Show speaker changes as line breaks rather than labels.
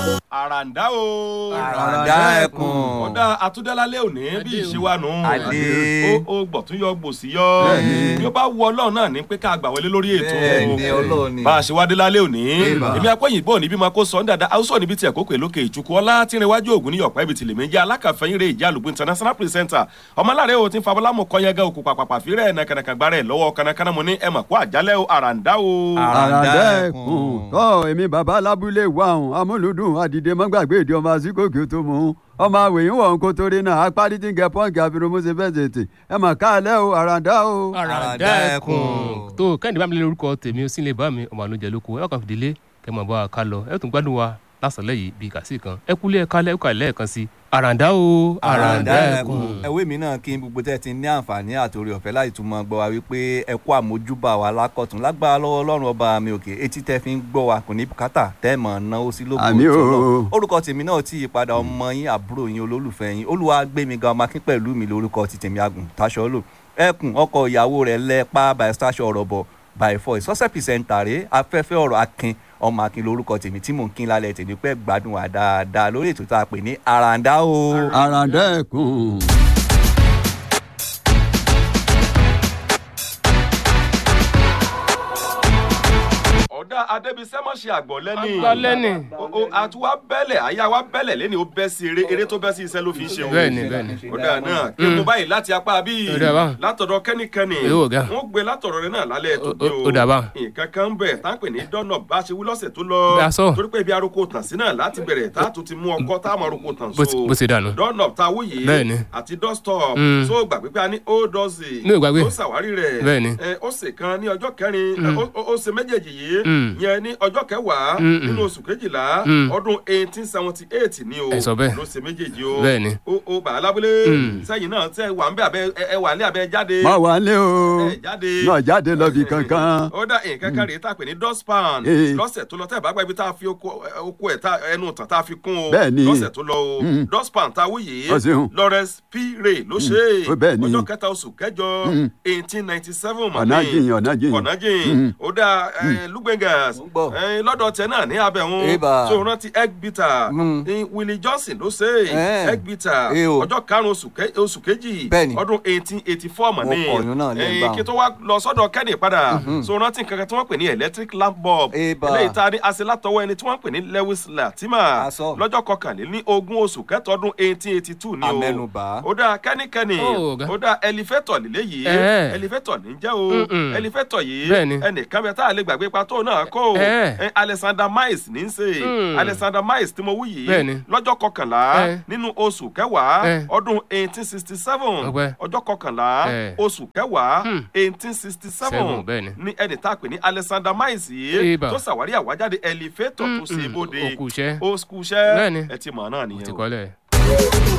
àràǹdá o.
àràǹdá ẹkùn.
ọ̀dà àtúndálálẹ̀ òní bí ìṣíwánu.
Adé.
ó ó gbọ̀tún yọ gbòsí yọ.
Bẹ́ẹ̀ni.
bí ó bá wù ọlọ́run náà ní pé ká gbà wọlé lórí ètò.
Bẹ́ẹ̀ni, Ọlọ́run ni.
bá a ṣe wá dé lálẹ́ òní.
Bébà.
èmi akọ́yìnbó òní bí ma kó sọ ń dada haúsọ̀ níbi tí ẹ̀kọ́ pè lókè ìtukù ọlá tí ń rewájú ògùn ní ọ̀pá ibi tìlẹ̀ méjì alákàfẹ́yìn rẹ̀ ìjà àlùgbò international presenter ọmọláre o ti ń fa bọ́lámù kọ́yẹ́gá òkú pàpàpà fírẹ̀ nàkànàkà gbárẹ̀ lọ́wọ́ kànàkànà mo ní ẹ̀ mà kó àjálẹ̀ o àràǹdá o.
Àràǹdá
àràǹdẹ́kùn tọ́ èmi bàbá lábúlé wa ọ̀hún amúlùdùn àdìdè mọ́gbàgbé ìdí ọmọ àsìkòkè tó mú un ọmọ àwòyìn wọ̀ ń kó torí náà apárí tí ń gẹ pọ́ǹkì àfihàn mo ṣe fẹ́ tètè ẹ mà káàlẹ́ o àràǹdá o.
àràǹdá ẹkùn tó kẹ́hìndé bá mi lé lórúkọ tèmi ó sì lè bá mi ọmọ àlójẹ lóko ẹ kàn fìdílé kẹ mọ̀ bá wa ká lọ ẹ tún gbádùn wa lásàlẹ̀ yìí bíi kàsí kan ẹ kúlé ẹ kálẹ̀ ẹ kà lẹ́ẹ̀kan sí àràǹdá o àràǹdá ẹkùn.
ẹwé mi náà kí n gbogbo tẹ́ ti ní àǹfààní àtòrí ọ̀fẹ́ láti tún mọ gbọ́ wa wípé ẹ kú àmójúbà wa lákọ̀tún lágbára lọ́wọ́ ọlọ́run ọba mi òkè etí tẹ́ fi ń gbọ́ wa kò ní bùkátà tẹ́ mọ̀ náwó sí lóko
Àmín o.
tọ́lọ́. orúkọ tèmi náà ti yí padà ọmọ yín àbúrò yín olólùfẹ́ yín olúwa gbé mi ga ọmọ akín pẹ̀lú mi lórúkọ ti tèmi agùn taṣọ lò ẹkùn ọkọ ìyàwó rẹ̀ lẹ́pa by stasio ọ̀rọ̀bọ̀ by voice sọ́sẹ̀ pìsẹ́ntà rẹ̀ afẹ́fẹ́ ọ̀rọ̀ akin ọmọ akin lórúkọ tèmi tí mò ń kín lálẹ́ tèmi pẹ́ gbádùn wa dáadáa lórí ètò tá a pè ní àràǹdá o.
àràǹdẹ́kùn.
ọ̀dà adébísẹ́ mọ̀ ṣe àgbọ̀ lẹ́nì.
Àgbọ̀ lẹ́nì.
o o àtúwá bẹ́lẹ̀ àyà wa bẹ́lẹ̀ lẹ́ni ó bẹ́ sí eré eré tó bẹ́ sí iṣẹ́ ló fi ń ṣe o.
bẹ́ẹ̀ni bẹ́ẹ̀ni.
ọ̀dà náà kí n mú báyìí láti apá bíi
Ó dà bá.
látọ̀dọ̀ kẹ́nìkẹ́nì
Èwo ọ̀gá.
wọ́n gbé látọ̀dọ̀ rẹ náà lálẹ́ tó
Ó-
dé
ó-
o.
ó dà bá.
nǹkan kan ń bẹ̀ tá à ń pè ní dọ́nà bá ṣe wí lọ́sẹ̀ tó lọ.
Bí a sọ.
torí pé ibi aroko tàn sí náà láti bẹ̀rẹ̀ tá a tún ti mú ọkọ́ tá a mọ aroko tàn
Bó
so.
ti- bó ti dànù.
dọ́nà tá a wú yìí
Bẹ́ẹ̀ni.
àti dọ́stọ̀p
Mm.
so gbàgbé pé a ní ó dọ́sì
Mi ò gbàgbé.
tó ṣàwárí rẹ̀
Bẹ́ẹ̀ni.
ẹ, ó ṣe kan ní ọjọ́ kẹrin
Mm.
ó- ó ó ṣe méjèèjì yìí
Mm.
yẹn ní ọjọ́ kẹwàá
Mm, mm.
nínú oṣù kejìlá
Mm.
ọdún eighteen seventy eight ni o
Ẹ sọ bẹ́ẹ̀.
ló ṣe méjèèjì o
Bẹ́ẹ̀ni.
o o bàá lábúlé
Mm.
sẹ́yìn náà tẹ́ wà ń bẹ́ abẹ́ ẹ- ẹ wà ní abẹ́ jáde
má wà lé o
ẹ jáde
náà jáde lọ bí kankan.
ó dá nǹkan kan rèé tá a pè ní dustpan
Eh.
lọ́sẹ̀ tó lọ tẹ́ ẹ̀ bá gba ibi tá a fi oko ẹ- oko ẹ̀ tá ẹnu tàn tá a fi kún o
Bẹ́ẹ̀ni.
lọ́sẹ̀ tó lọ o
Mm.
dustpan tá a wú yìí
Ó ṣeun.
Lawrence P. Ray ló ṣe
Ó bẹ́ẹ̀ni.
ọjọ́ kẹta oṣù kẹjọ
Mm.
eighteen ninety seven
ọ̀nà jìn ọ̀nà jìn.
ọ̀nàjìn
Mm.
ó dá lugbengas
Mo ń gbọ́.
lọ́dọ̀ tẹ náà ní abẹ́hún
Eba.
tó rántí egg bitter
Mm.
ní Willie Johnson ló ṣe
Eh.
egg bitter
Eh o.
ọjọ́ karùn-ún oṣù ke- oṣù kejì
Bẹ́ẹ̀ni.
ọdún eighteen eighty four mọ̀
Mo
ní
kọ̀yún náà lẹ́ ń bá
kí tó wá lọ sọ́dọ̀ Kenny padà so rántí kankan tí wọ́n pè ní electric lamp bulb
Eba.
eléyìí tá a ní ase látọwọ́ ẹni tí wọ́n pè ní Lewis Latima
Aṣọ.
lọ́jọ́ kọkànlélí ogún oṣù kẹtọ́ ọdún eighteen eighty two ni o
Amẹ́nubà.
ó dá kẹ́nikẹ́ni
Ó, ọ̀gá.
ó dá ẹlifẹ́tọ̀ lílé yìí
Eh.
ẹlifẹ́tọ̀ ní jẹ́ o
Mm-mm.
ẹlifẹ́tọ̀ yìí
Bẹ́ẹ̀ni.
ẹnìkan bẹ tá a lè gbàgbé pa tó náà kó o
Eh.
Eh, Alexander Miles ní í ṣe
Mm.
Alexander Miles tí mo wú yìí
Bẹ́ẹ̀ni.
lọ́jọ́ kọkànlá
Eh.
nínú oṣù kẹwàá
Eh.
ọdún eighteen sixty seven
Ọpẹ́.
ọjọ́ kọkànlá
Eh.
oṣù kẹwàá
Hmm.
eighteen sixty seven
Seven, bẹ́ẹ̀ni.
ní ẹni tá a pè ní Alexander Miles yìí
Eba.
tó ṣàwárí àwájáde ẹlifẹ́tọ̀ tó ṣe
Mm-mm.
bóde
Ó kú iṣẹ́.
ó kú iṣẹ́
Bẹ́ẹ̀ni.
ẹ ti mọ̀ náà
ti
nìyẹn o.
kọ́lẹ̀.